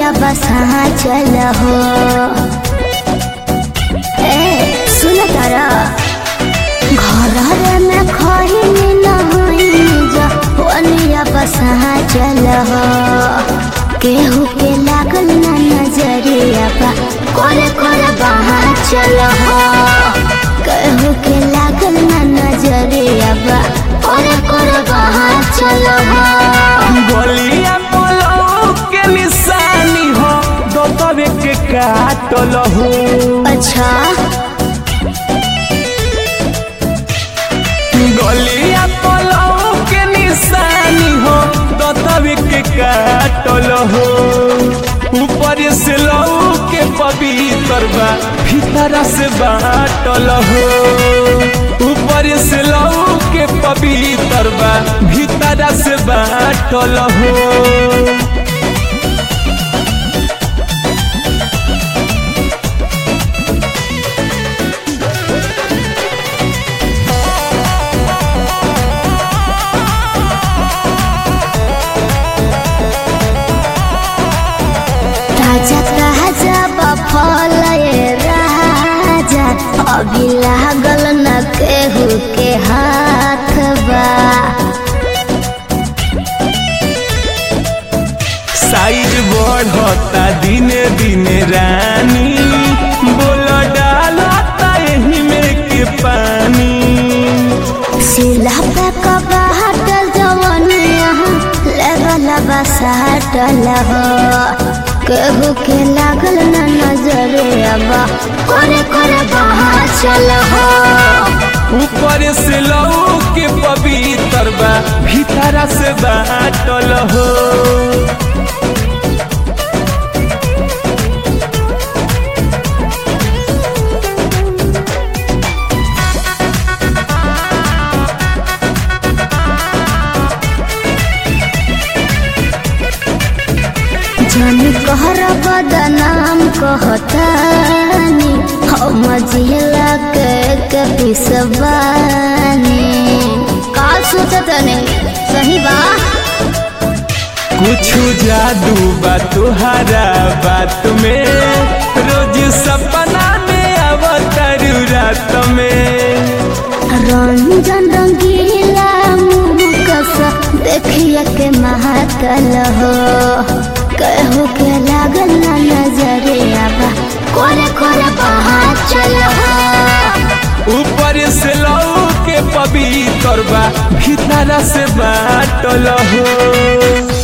बसा चल हो ए सुन तारा घर में खही नहीं जा ओनिया बसा चल हो केहू के लागल ना नजरिया बा करे करे बहा चल हो केहू के लागल ना नजरिया बा करे करे बहा चल हो गलिया पलौ के निशानी हो दतवे के काटल हो अच्छा गलिया पलौ के निशानी हो दतवे के काटल हो ऊपर से लौ के पवित्र बा भीतर से बाटल हो ऊपर से लौ के पवित्र बा भीतर से बाटल हो ताजा ताजा बफल ये राजा अभी लागल न केहू के हाथ बा साइज बढ़ता दिने दिने रानी बोल डालता यही में के पानी सिला पे कबा हटल जवन यहाँ लेवल बसाटल हो केहू के लागल न नजरे अब करे करे बहा चल हो ऊपर से लौ के पवित्र बा भीतर से बाटल हो जन कहर बदनाम कहतानी हम जिला के के पिसबानी का सोचतने सही बा कुछ जादू बा तुहरा बात में रोज सपना में अवतर रात में रंजन रंगीला मुकस देखिए के महाकल हो कहू के लागल ना नजरे आबा करे करे बहा चल हो ऊपर से लौ के पवित्र बा भीतर से बाटल हो